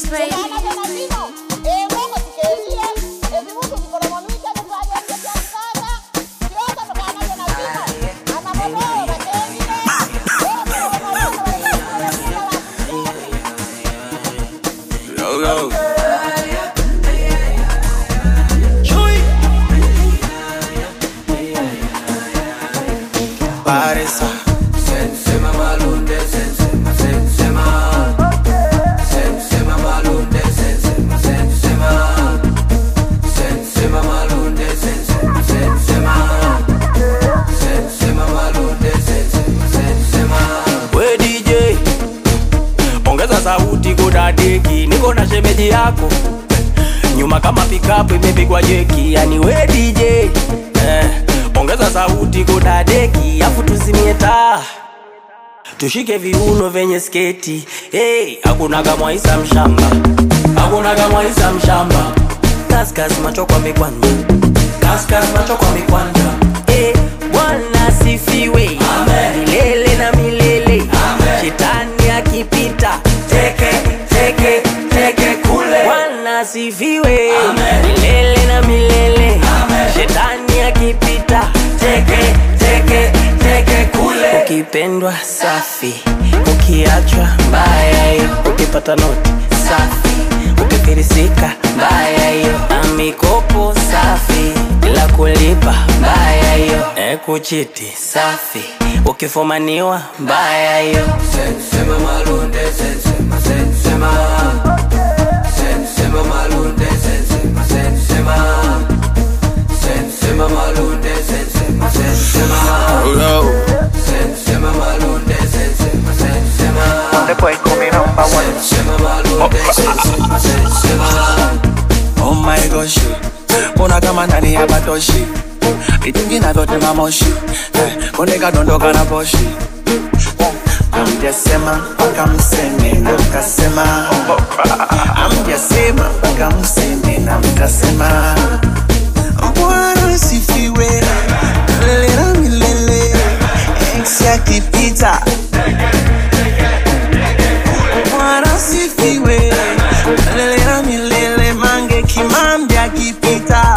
baby. Yo, yo. Paresa. Sensema malunde, sensema, sensema. Sensema malunde, sensema, sensema. Sensema malunde, sensema, sensema. Sensema malunde, sensema, sensema. We DJ, ongeza sauti kudadeki, niko na shemeji yako nyuma kama pikapu imepigwa jeki, yani we DJ eh, ongeza sauti kudadeki, afu tuzimie taa tushike viuno vyenye sketi hey, hakuna kama Isa mshamba, hakuna kama Isa mshamba, kaskas macho kwa mikwanja, kaskas macho kwa mikwanja hey, Bwana sifiwe milele na milele, shetani akipita teke teke teke kule, Bwana sifiwe milele na milele, shetani akipita teke teke teke kule, ukipendwa safi, ukiachwa mbaya hiyo, ukipata noti safi, ukifirisika mbaya hiyo, na mikopo safi bila kulipa mbaya hiyo, e kuchiti safi, ukifumaniwa mbaya hiyo. Sensema malunde, sensema, sensema. Sensema malunde, sensema, sensema. Sensema malunde, sensema, sensema. Sensema malunde, sensema, sensema. The boy coming number one. Sensema malunde, sensema, sensema. Oh my gosh, mbona kama ndani ya batoshi vitungi navyotema moshi Eh, konde kadondoka na poshi amjasema mpaka mseme na mkasema amjasema mpaka mseme na mkasema bwana sifiwe milele na milele ex akipita bwana sifiwe milele na milele mange kimambi akipita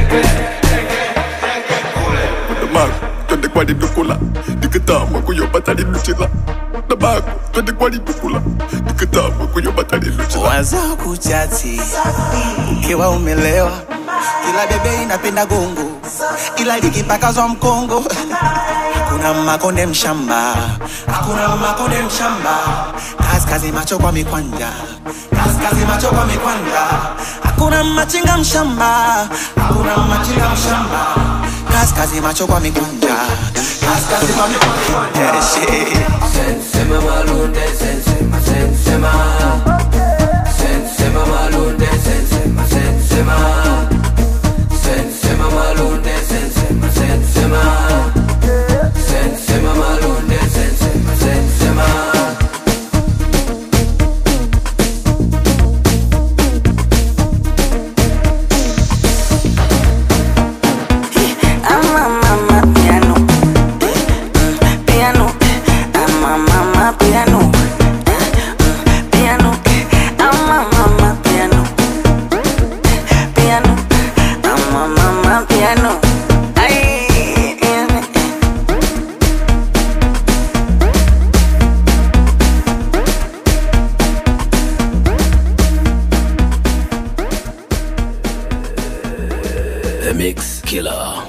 Nabago, twende kwa lidukula nikitama kuyopata liluchila Nabago, twende kwa lidukula nikitama kuyopata liluchila waza kuchati ukiwa umelewa kila bebe inapenda gongo ila likipakazwa mkongo hakuna makonde mshamba hakuna makonde mshamba kaskazi macho kwa mikwanja kaskazi macho kwa mikwanja hakuna machinga mshamba hakuna machinga mshamba kaskazi macho kwa mikwanja kaskazi kwa mikwanja yeah, shit. Sensema malunde, sensema, sensema. Sensema malunde, sensema, sensema. Sensema malunde, sensema, sensema. Sensema malunde, sensema, sensema. I'm a mama piano. Mm, Piano. I'm a mama piano. Mm, Piano. I'm a mama piano. Piano. I'm a mama piano. Ay, piano. The Mix Killer.